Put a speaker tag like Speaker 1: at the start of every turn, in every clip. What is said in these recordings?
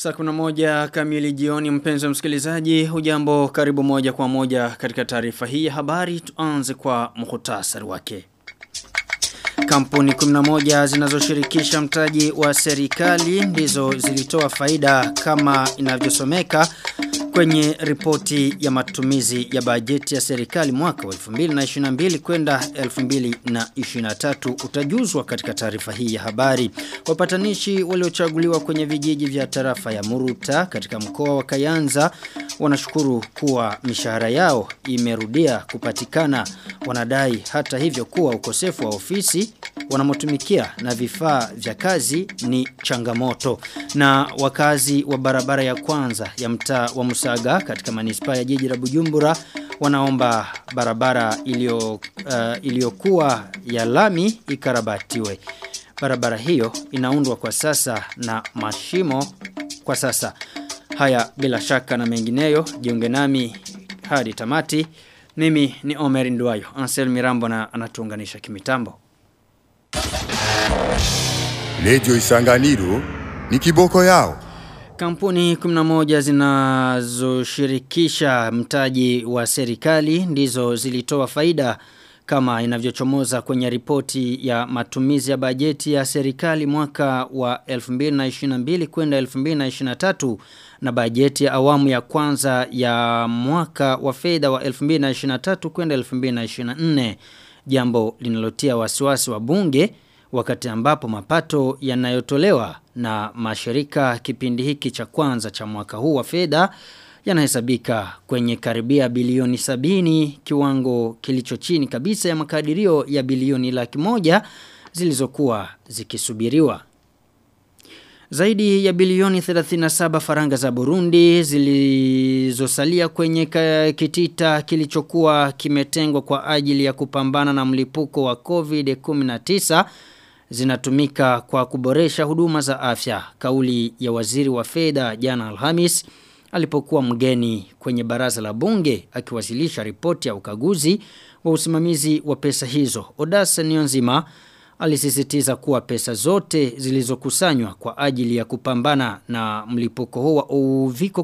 Speaker 1: Saa kuna moja kamili jioni mpenzi wa msikilizaji hujambo karibu moja kwa moja katika taarifa hii ya habari tuanze kwa muhtasari wake. Kampuni 11 zinazoshirikisha mtaji wa serikali ndizo zilitoa faida kama inavyosomeka kwenye ripoti ya matumizi ya bajeti ya serikali mwaka wa 2022 kwenda 2023 utajuzwa katika taarifa hii ya habari. Wapatanishi waliochaguliwa kwenye vijiji vya tarafa ya Muruta katika mkoa wa Kayanza wanashukuru kuwa mishahara yao imerudia kupatikana. Wanadai hata hivyo kuwa ukosefu wa ofisi wanamotumikia na vifaa vya kazi ni changamoto. Na wakazi wa barabara ya kwanza ya mtaa wa Musaga katika manispaa ya jiji la Bujumbura wanaomba barabara ilio, uh, iliyokuwa ya lami ikarabatiwe. Barabara hiyo inaundwa kwa sasa na mashimo kwa sasa. Haya bila shaka na mengineyo jiunge nami hadi tamati. Mimi ni Omer Nduwayo. Ansel Mirambo na anatuunganisha kimitambo.
Speaker 2: Lejo Isanganiro ni kiboko yao.
Speaker 1: Kampuni 11 zinazoshirikisha mtaji wa serikali ndizo zilitoa faida kama inavyochomoza kwenye ripoti ya matumizi ya bajeti ya serikali mwaka wa 2022 kwenda 2023 na bajeti ya awamu ya kwanza ya mwaka wa fedha wa 2023 kwenda 2024 jambo linalotia wasiwasi wa bunge wakati ambapo mapato yanayotolewa na mashirika kipindi hiki cha kwanza cha mwaka huu wa fedha yanahesabika kwenye karibia bilioni sabini kiwango kilicho chini kabisa ya makadirio ya bilioni laki moja zilizokuwa zikisubiriwa. Zaidi ya bilioni 37 faranga za Burundi zilizosalia kwenye kitita kilichokuwa kimetengwa kwa ajili ya kupambana na mlipuko wa COVID-19 zinatumika kwa kuboresha huduma za afya. Kauli ya waziri wa fedha jana Alhamis alipokuwa mgeni kwenye baraza la bunge akiwasilisha ripoti ya ukaguzi wa usimamizi wa pesa hizo. Odasa Nionzima alisisitiza kuwa pesa zote zilizokusanywa kwa ajili ya kupambana na mlipuko huo wa uviko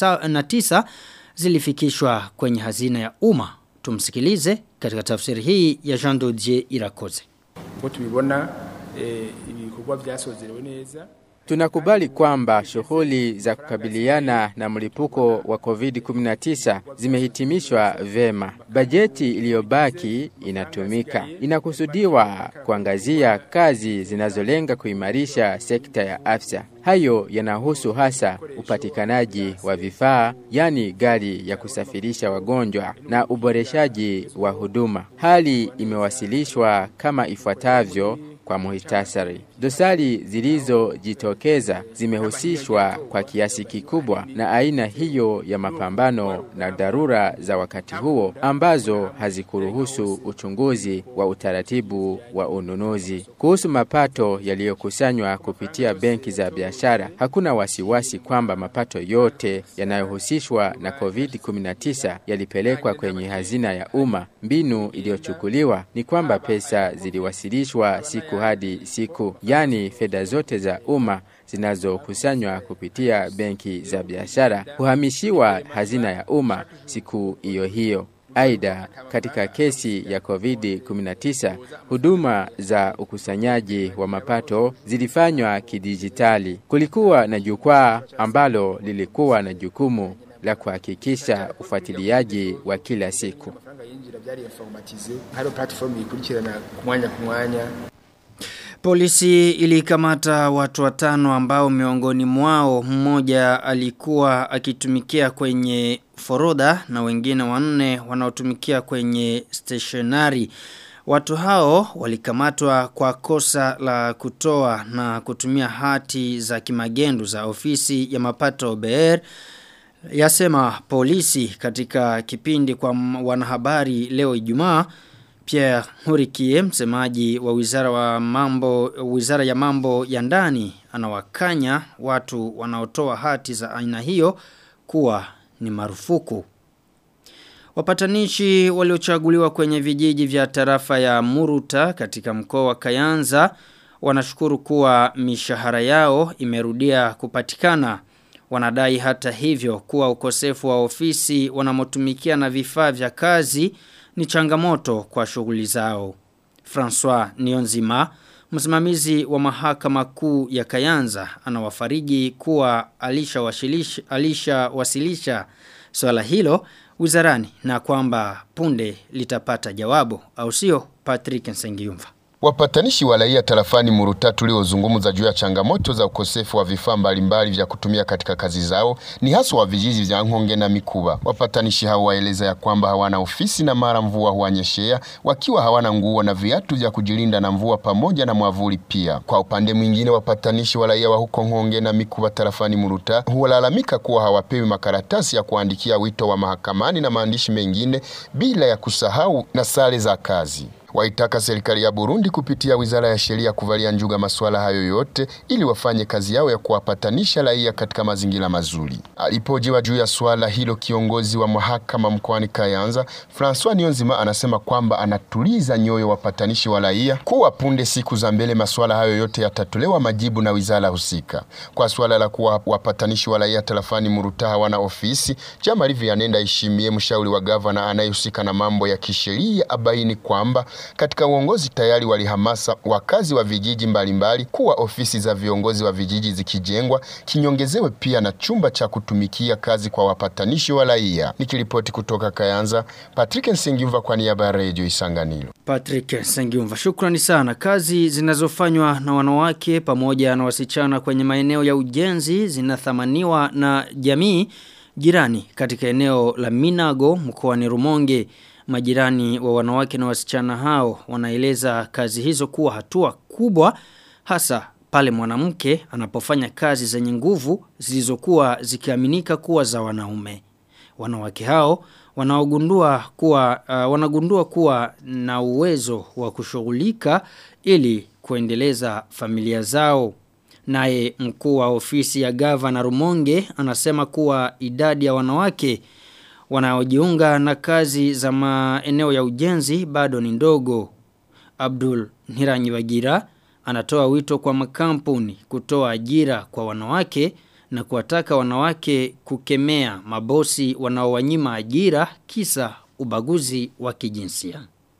Speaker 1: 19 zilifikishwa kwenye hazina ya umma. Tumsikilize katika tafsiri hii ya Jean Dodier Irakoze.
Speaker 3: tubibona ibikorwa byasozerewe neza
Speaker 4: Tunakubali kwamba shughuli za kukabiliana na mlipuko wa COVID-19 zimehitimishwa vema. Bajeti iliyobaki inatumika. Inakusudiwa kuangazia kazi zinazolenga kuimarisha sekta ya afya. Hayo yanahusu hasa upatikanaji wa vifaa, yani gari ya kusafirisha wagonjwa na uboreshaji wa huduma. Hali imewasilishwa kama ifuatavyo kwa muhtasari. Dosari zilizojitokeza zimehusishwa kwa kiasi kikubwa na aina hiyo ya mapambano na dharura za wakati huo ambazo hazikuruhusu uchunguzi wa utaratibu wa ununuzi. Kuhusu mapato yaliyokusanywa kupitia benki za biashara, hakuna wasiwasi kwamba mapato yote yanayohusishwa na COVID-19 yalipelekwa kwenye hazina ya umma. Mbinu iliyochukuliwa ni kwamba pesa ziliwasilishwa siku hadi siku, yani fedha zote za umma zinazokusanywa kupitia benki za biashara huhamishiwa hazina ya umma siku hiyo hiyo. Aidha, katika kesi ya COVID-19, huduma za ukusanyaji wa mapato zilifanywa kidijitali. Kulikuwa na jukwaa ambalo lilikuwa na jukumu la kuhakikisha ufuatiliaji wa kila siku.
Speaker 3: amafaranga yinjira byari informatize hari platform ikurikirana ku mwanya ku mwanya
Speaker 1: Polisi ilikamata watu watano ambao miongoni mwao mmoja alikuwa akitumikia kwenye forodha na wengine wanne wanaotumikia kwenye stationary. Watu hao walikamatwa kwa kosa la kutoa na kutumia hati za kimagendu za ofisi ya mapato OBR yasema polisi katika kipindi kwa wanahabari leo Ijumaa Pierre Hurikie msemaji wa wizara wa mambo wizara ya mambo ya ndani anawakanya watu wanaotoa hati za aina hiyo kuwa ni marufuku. Wapatanishi waliochaguliwa kwenye vijiji vya tarafa ya Muruta katika mkoa wa Kayanza wanashukuru kuwa mishahara yao imerudia kupatikana. Wanadai hata hivyo kuwa ukosefu wa ofisi wanamotumikia na vifaa vya kazi ni changamoto kwa shughuli zao. François Nionzima, msimamizi wa mahakama kuu ya Kayanza, anawafariji kuwa alishawasilisha alisha wasilisha swala hilo wizarani na kwamba punde litapata jawabu au sio Patrick Nsengiumva.
Speaker 5: Wapatanishi wa raia tarafani Muruta tuliozungumza juu ya changamoto za ukosefu wa vifaa mbalimbali vya kutumia katika kazi zao ni haswa wa vijiji vya Nkonge na Mikuba. Wapatanishi hao waeleza ya kwamba hawana ofisi na mara mvua huanyeshea, wakiwa hawana nguo na viatu vya kujilinda na mvua pamoja na mwavuli pia. Kwa upande mwingine, wapatanishi wa raia wa huko Nkonge na Mikuba tarafani Muruta huwalalamika kuwa hawapewi makaratasi ya kuandikia wito wa mahakamani na maandishi mengine bila ya kusahau na sare za kazi waitaka serikali ya Burundi kupitia wizara ya sheria kuvalia njuga masuala hayo yote ili wafanye kazi yao ya kuwapatanisha raia katika mazingira mazuri. Alipojiwa juu ya swala hilo, kiongozi wa mahakama mkoani Kayanza Francois Nionzima anasema kwamba anatuliza nyoyo wapatanishi wa raia kuwa punde siku za mbele masuala hayo yote yatatolewa majibu na wizara husika. Kwa swala la kuwa wapatanishi wa raia tarafani Muruta hawana ofisi, Jamali Vianenda Ishimie, mshauri wa gavana anayehusika na mambo ya kisheria, abaini kwamba katika uongozi tayari walihamasa wakazi wa vijiji mbalimbali kuwa ofisi za viongozi wa vijiji zikijengwa kinyongezewe pia na chumba cha kutumikia kazi kwa wapatanishi wa raia. Nikiripoti kutoka Kayanza, Patrick Nsingiumva kwa niaba ya Radio Isanganiro.
Speaker 1: Patrick Nsingiumva, shukrani sana. Kazi zinazofanywa na wanawake pamoja na wasichana kwenye maeneo ya ujenzi zinathamaniwa na jamii jirani katika eneo la Minago mkoani Rumonge. Majirani wa wanawake na wasichana hao wanaeleza kazi hizo kuwa hatua kubwa hasa pale mwanamke anapofanya kazi zenye nguvu zilizokuwa zikiaminika kuwa za wanaume. Wanawake hao wanaogundua kuwa uh, wanagundua kuwa na uwezo wa kushughulika ili kuendeleza familia zao. Naye mkuu wa ofisi ya gavana Rumonge anasema kuwa idadi ya wanawake wanaojiunga na kazi za maeneo ya ujenzi bado ni ndogo. Abdul Niranyibagira anatoa wito kwa makampuni kutoa ajira kwa wanawake na kuwataka wanawake kukemea mabosi wanaowanyima ajira kisa ubaguzi wa kijinsia.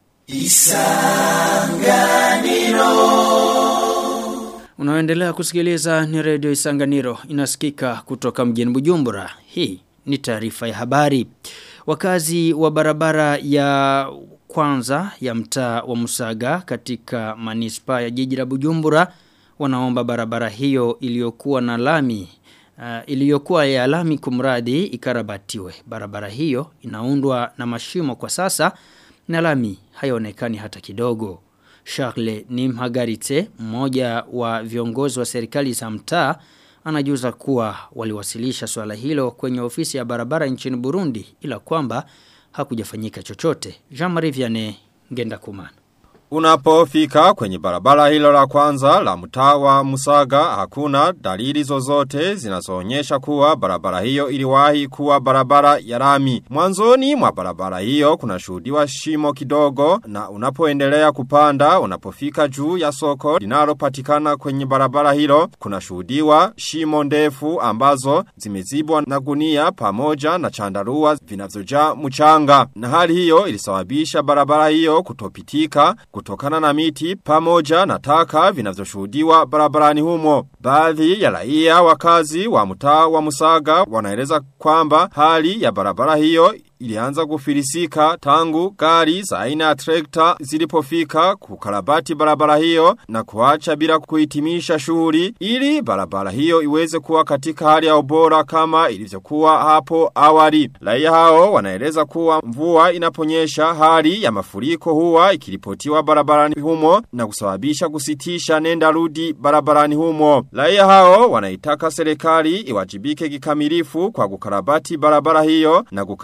Speaker 1: Unaoendelea kusikiliza ni redio Isanganiro inasikika kutoka mjini Bujumbura. Hii ni taarifa ya habari. Wakazi wa barabara ya kwanza ya mtaa wa Musaga katika manispa ya jiji la Bujumbura wanaomba barabara hiyo iliyokuwa na lami uh, iliyokuwa ya lami kumradi ikarabatiwe. Barabara hiyo inaundwa na mashimo kwa sasa na lami haionekani hata kidogo. Charles Nimhagaritse, mmoja wa viongozi wa serikali za mtaa, anajuza kuwa waliwasilisha swala hilo kwenye ofisi ya barabara nchini Burundi ila kwamba hakujafanyika chochote. Jean-Marie Vianney Ngenda Kumana.
Speaker 6: Unapofika kwenye barabara hilo la kwanza la mtaa wa Musaga hakuna dalili zozote zinazoonyesha kuwa barabara hiyo iliwahi kuwa barabara ya lami. Mwanzoni mwa barabara hiyo kuna shuhudiwa shimo kidogo na unapoendelea kupanda unapofika juu ya soko linalopatikana kwenye barabara hilo kuna shuhudiwa shimo ndefu ambazo zimezibwa na gunia pamoja na chandarua vinavyojaa mchanga. Na hali hiyo ilisababisha barabara hiyo kutopitika kutokana na miti pamoja na taka vinavyoshuhudiwa barabarani humo. Baadhi ya raia wakazi wa mtaa wa Musaga wanaeleza kwamba hali ya barabara hiyo ilianza kufilisika tangu gari za aina ya trekta zilipofika kukarabati barabara hiyo na kuacha bila kuhitimisha shughuli ili barabara hiyo iweze kuwa katika hali ya ubora kama ilivyokuwa hapo awali. Raia hao wanaeleza kuwa mvua inaponyesha hali ya mafuriko huwa ikiripotiwa barabarani humo na kusababisha kusitisha nenda rudi barabarani humo. Raia hao wanaitaka serikali iwajibike kikamilifu kwa kukarabati barabara hiyo na kukata mifereji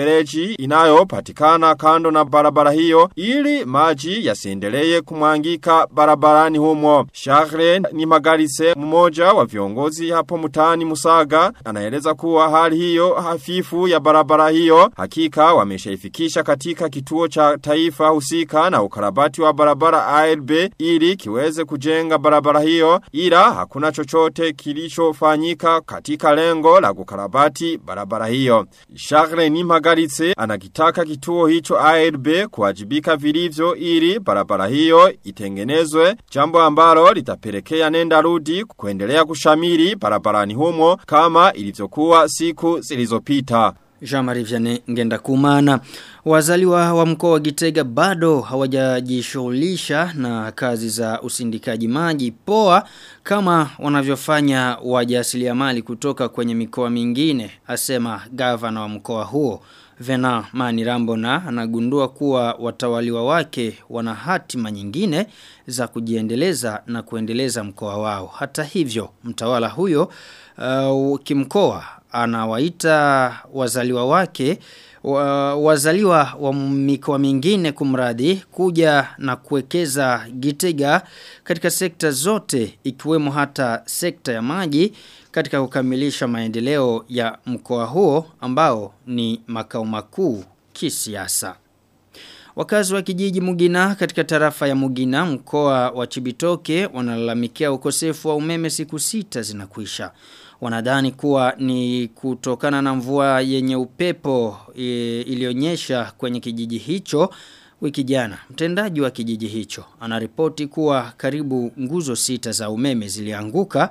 Speaker 6: mifereji inayopatikana kando na barabara hiyo ili maji yasiendelee kumwangika barabarani humo. Charles ni magarise mmoja wa viongozi hapo mtaani Musaga anaeleza kuwa hali hiyo hafifu ya barabara hiyo hakika wameshaifikisha katika kituo cha taifa husika na ukarabati wa barabara ARB ili kiweze kujenga barabara hiyo ila hakuna chochote kilichofanyika katika lengo la kukarabati barabara hiyo. Charles Nimagaritse anakitaka kituo hicho ARB kuwajibika vilivyo ili barabara hiyo itengenezwe jambo ambalo litapelekea nenda rudi kuendelea kushamiri barabarani humo kama ilivyokuwa siku zilizopita.
Speaker 1: Jean-Marie Vianney ngenda kumana. Wazaliwa wa mkoa wa Gitega bado hawajajishughulisha na kazi za usindikaji maji poa kama wanavyofanya wajasiriamali kutoka kwenye mikoa mingine, asema gavana wa mkoa huo. Vena Manirambo na anagundua kuwa watawaliwa wake wana hatima nyingine za kujiendeleza na kuendeleza mkoa wao. Hata hivyo, mtawala huyo uh, kimkoa anawaita wazaliwa wake wa, wazaliwa wa mikoa mingine kumradi kuja na kuwekeza Gitega katika sekta zote ikiwemo hata sekta ya maji katika kukamilisha maendeleo ya mkoa huo ambao ni makao makuu kisiasa. Wakazi wa kijiji Mugina katika tarafa ya Mugina mkoa wa Chibitoke wanalalamikia ukosefu wa umeme siku sita zinakuisha. Wanadhani kuwa ni kutokana na mvua yenye upepo e, ilionyesha kwenye kijiji hicho wiki jana. Mtendaji wa kijiji hicho anaripoti kuwa karibu nguzo sita za umeme zilianguka.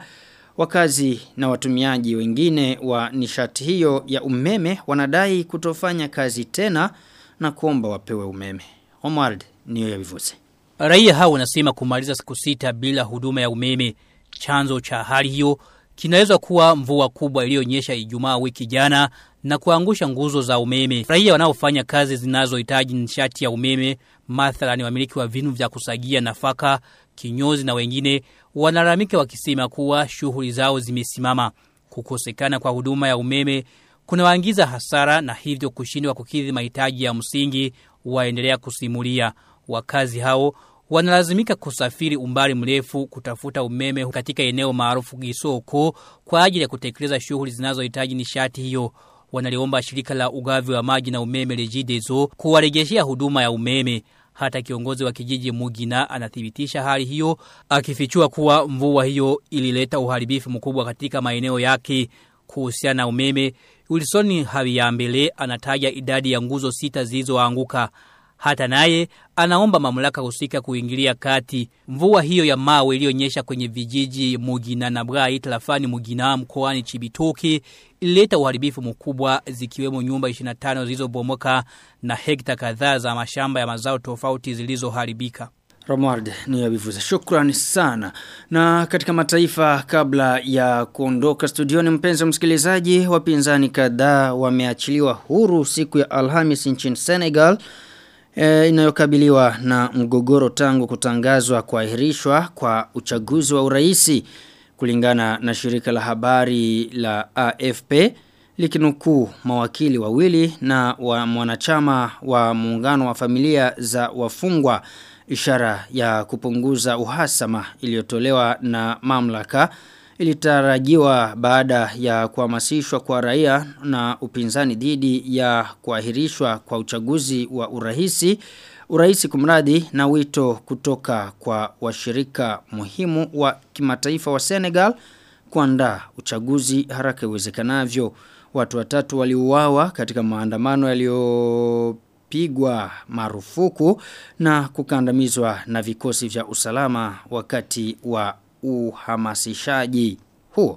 Speaker 1: Wakazi na watumiaji wengine wa nishati hiyo ya umeme wanadai kutofanya kazi tena na kuomba wapewe umeme. Omar niyo ya vivuze.
Speaker 7: Raia hao wanasema kumaliza siku sita bila huduma ya umeme. Chanzo cha hali hiyo kinaweza kuwa mvua kubwa iliyonyesha Ijumaa wiki jana na kuangusha nguzo za umeme. Raia wanaofanya kazi zinazohitaji nishati ya umeme, mathalani wamiliki wa vinu vya kusagia nafaka, kinyozi na wengine wanalalamika wakisema kuwa shughuli zao zimesimama. Kukosekana kwa huduma ya umeme kunawaingiza hasara na hivyo kushindwa kukidhi mahitaji ya msingi waendelea kusimulia. Wakazi hao wanalazimika kusafiri umbali mrefu kutafuta umeme katika eneo maarufu Gisoko kwa ajili ya kutekeleza shughuli zinazohitaji nishati hiyo. Wanaliomba shirika la ugavi wa maji na umeme Regideso kuwarejeshea huduma ya umeme. Hata kiongozi wa kijiji Mugina anathibitisha hali hiyo akifichua kuwa mvua hiyo ilileta uharibifu mkubwa katika maeneo yake kuhusiana na umeme. Wilson Habiyambele anataja idadi ya nguzo sita zilizoanguka. Hata naye anaomba mamlaka husika kuingilia kati. Mvua hiyo ya mawe iliyonyesha kwenye vijiji Mugina na Brai tarafani Mugina mkoani Chibitoke ilileta uharibifu mkubwa zikiwemo nyumba 25 zilizobomoka na hekta kadhaa za mashamba ya mazao tofauti zilizoharibika.
Speaker 1: Romard ni yabivuza. Shukrani sana. Na katika mataifa kabla ya kuondoka studioni mpenzi msikilizaji, wapinzani kadhaa wameachiliwa huru siku ya Alhamis nchini Senegal. E, inayokabiliwa na mgogoro tangu kutangazwa kuahirishwa kwa uchaguzi wa uraisi kulingana na shirika la habari la AFP likinukuu mawakili wawili na wa mwanachama wa muungano wa familia za wafungwa ishara ya kupunguza uhasama iliyotolewa na mamlaka ilitarajiwa baada ya kuhamasishwa kwa raia na upinzani dhidi ya kuahirishwa kwa uchaguzi wa urahisi urahisi kumradi na wito kutoka kwa washirika muhimu wa kimataifa wa Senegal kuandaa uchaguzi haraka iwezekanavyo watu watatu waliuawa katika maandamano yaliyo pigwa marufuku na kukandamizwa na vikosi vya usalama wakati wa uhamasishaji huo.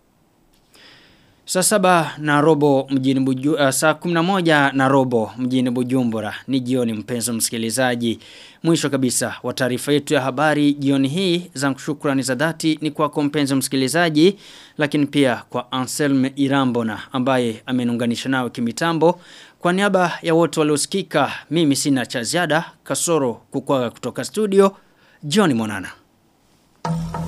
Speaker 1: Saa saba na robo mjini buju, uh, saa kuminamoja na robo mjini bujumbura ni jioni mpenzo msikilizaji. Mwisho kabisa wa taarifa yetu ya habari jioni hii zangu shukrani za dhati ni kwa mpenzo msikilizaji lakini pia kwa Anselme Irambona ambaye amenunganisha nao kimitambo. Kwa niaba ya wote waliosikika mimi sina cha ziada kasoro kukwaga kutoka studio Johnny Monana.